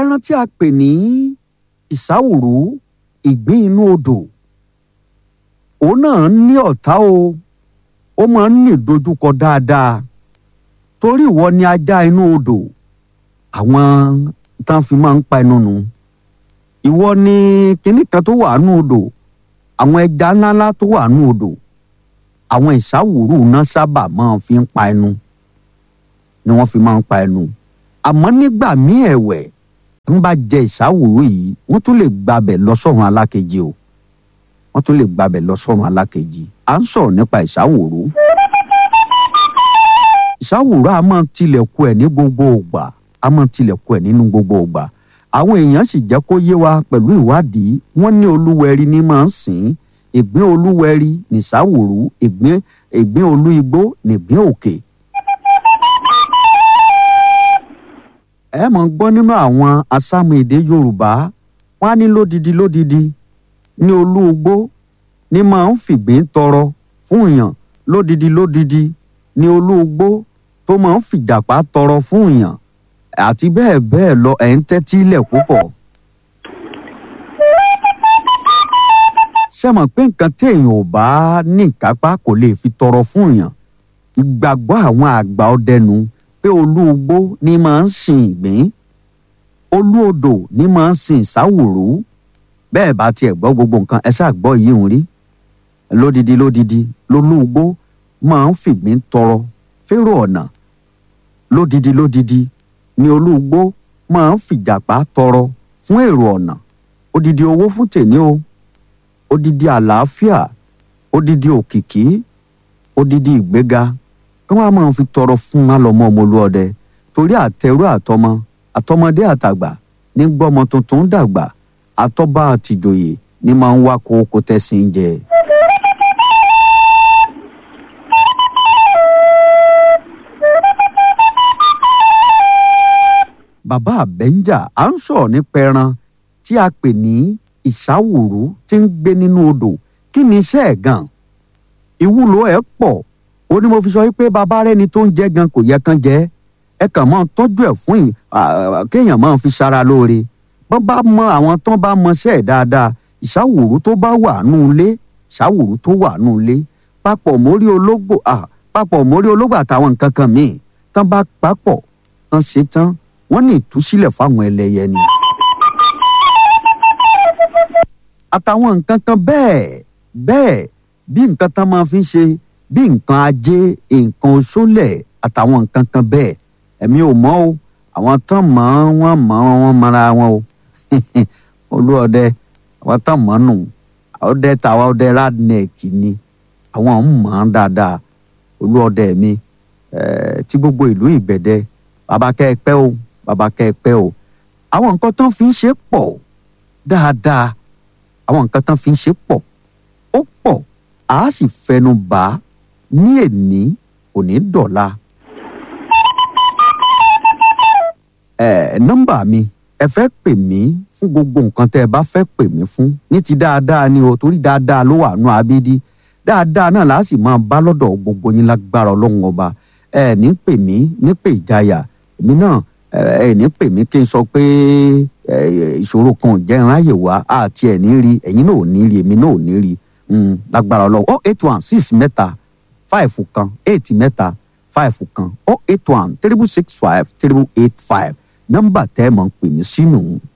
ẹran tí a pè ní ìsáwùrú ìgbín inú odò òun náà ní ọ̀tá o ó máa ń ní ìdojúkọ dáadáa torí ìwọ ni ajá inú odò àwọn tán fi máa ń pa ẹnu nù ìwọ ni kinní kan tó wà nú odò àwọn ẹja ńláńlá tó wà nú odò àwọn ìsáwùrú náà sábà máa fi ń pa ẹnu ni wọ́n fi máa ń pa ẹnu àmọ́ nígbà míì ẹ̀wẹ̀ ń bá jẹ ìsáwùrú yìí wọ́n tún lè gbabẹ̀ lọ sọ́run alákejì o wọ́n tún lè gbabẹ̀ lọ sọ́run alákejì à ń sọ̀rọ̀ nípa ìsáwùrú ìsáwùrú a máa tilẹ̀kùn ẹ̀ ní gbogbo ògbà a máa tilẹ̀kùn ẹ̀ nínú gbogbo ògbà àwọn èèyàn sì jẹ́ kó yé wa pẹ̀lú ìwádìí wọ́n ní olúwẹ̀rí ní máa ń sìn ìgbín olúwẹ̀rí nìsáwùrú ìgbín ìgbín olú igbó nìgbín òkè. ẹ mọ̀ ń gbọ́ nínú àwọn asámu èdè yorùbá wọ́n á ní lódidi lódidi ní olú igbó ní máa ń fìgbín tọrọ fún èèyàn lódidi lódidi ní olú igbó tó máa ń fìjàpá tọrọ fún èèyàn àti bẹ́ẹ̀ bẹ́ẹ̀ lọ ẹ̀ ń tẹ́tí ilẹ̀ púpọ̀. ṣé mọ̀ pé nǹkan téèyàn ò bá ní ìkápá kò lè fi tọrọ fún èèyàn ìgbàgbọ́ àwọn àgbà ọdẹnu pé olú igbó ní máa ń sin ìgbín olú odò ní máa ń sin ìsáwòrú bẹ́ẹ̀ bá tiẹ̀ gbọ́ gbogbo nǹkan ẹ ṣáà gbọ́ yìí ń rí lódidi lódidi lolú igbó máa ń fìgbín tọrọ férò ọ̀nà lódidi lódidi ni olúgbó máa ń fìjàpá tọrọ fún èrò ọ̀nà odidi owó fún tèmi o odidi àlàáfíà odidi òkìkí odidi ìgbéga kí wọ́n á máa fi tọrọ fún alọ́mọ ọmọlúọdẹ torí àtẹrú àtọmọ àtọmọdé àtàgbà ní gbọ́mọ tuntun dàgbà àtọ́ba àtìjòyè ní máa ń wá kókó tẹ́sìn jẹ. bàbá àbẹ́ńjà à ń sọ̀rọ̀ nípa ẹran tí a pè ní ìsáwùrú tí ń gbé nínú odò kí ni iṣẹ́ ẹ̀ gan ìwúlò ẹ̀ pọ̀ ó ní mo fi sọ pé bàbá rẹni tó ń jẹ gan kò yẹ kán jẹ ẹ kàn máa tọ́jú ẹ̀ fún kéèyàn máa fi ṣara lóore bọ́n bá mọ àwọn tán bá mọṣẹ́ ẹ̀ dáadáa ìsáwùrú tó bá wà nù ilé ìsáwùrú tó wà nù ilé papọ̀ mórí ológbò papọ̀ mórí ológbò àtàwọn nǹkan kan míì tán bá papọ̀ tán ṣe tán wọ́n ní ìtúsílẹ̀ fáwọn ẹlẹ́yẹ ni. àtàwọn nǹkan kan bẹ́ẹ̀ bẹ́ẹ̀ bí nǹkan tán máa fi ń ṣe bí nǹkan ajé nǹkan oṣólẹ̀ àtàwọn nǹkan kan bẹ́ẹ̀ ẹ̀mí ò mọ̀ o àwọn tán mọ̀ wọ́n mọ̀ wọ́n mọ̀ra wọn o olúọdẹ àwọn tán mọ̀ nù ọdẹ tàwa ọdẹ radneck ni àwọn ń mọ̀ ọ́n dáadáa olúọdẹ mi tí gbogbo ìlú ìgbẹ̀dẹ bàbá kẹ́ ẹ pẹ́ o bàbá kẹ́ ẹ pẹ́ o àwọn nǹkan tán fi ń ṣe pọ̀ dáadáa àwọn nǹkan tán fi ń ṣe pọ̀ ó pọ̀ a sì fẹnu bà á ní èní òní dọ̀la. ẹ nọ́mbà mi ẹ fẹ́ pè mí fún gbogbo nǹkan tẹ́ ẹ bá fẹ́ pè mí fún ní ti dáadáa ni o torí dáadáa ló wà nù abídí dáadáa náà láà sì máa bá lọ́dọ̀ gbogbo yín lágbára ọlọ́run ọba ẹ ní pè mí ní pè ìjayà èmi náà ẹ ní pè mí kí n sọ pé ìṣòro kan ò jẹ́ ìráyè wá àti ẹ̀ ní rí ẹ̀yin náà ò ní rí èmi náà ò ní rí lágbára ọlọ́run oh eight one six mẹ́ta five kan eight mẹ́ta five kan oh eight one triple six five triple eight five nọ́mbà tẹ́ ẹ mọ̀ ń pè mí sínú